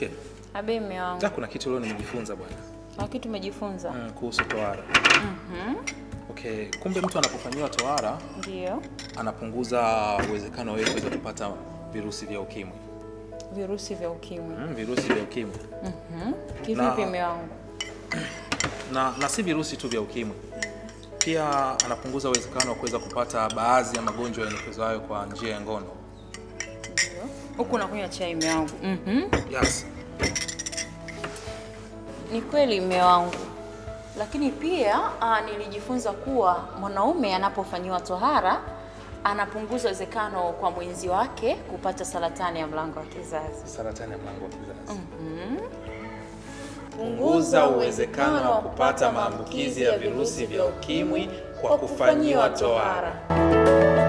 Mke, Abe mme wangu. da kuna kitu leo nimejifunza bwana Lakini tumejifunza. mm, kuhusu tohara. Okay, kumbe mtu anapofanyiwa tohara Ndio. anapunguza uwezekano wewe kuweza kupata virusi vya ukimwi. Virusi vya ukimwi. Mm, virusi vya ukimwi Kivipi Na- mme wangu? na, na si virusi tu vya ukimwi, pia anapunguza uwezekano wa kuweza kupata baadhi ya magonjwa yaelekezayo kwa njia ya ngono. Ndio. Huku nakunywa chai mme wangu. Mhm. Yes. Ni kweli mme wangu, lakini pia aa, nilijifunza kuwa mwanaume anapofanyiwa tohara anapunguza uwezekano kwa mwenzi wake kupata saratani ya mlango wa kizazi. Saratani ya mlango wa kizazi. Punguza uwezekano wa kupata maambukizi ya virusi vya ukimwi kwa kufanyiwa tohara.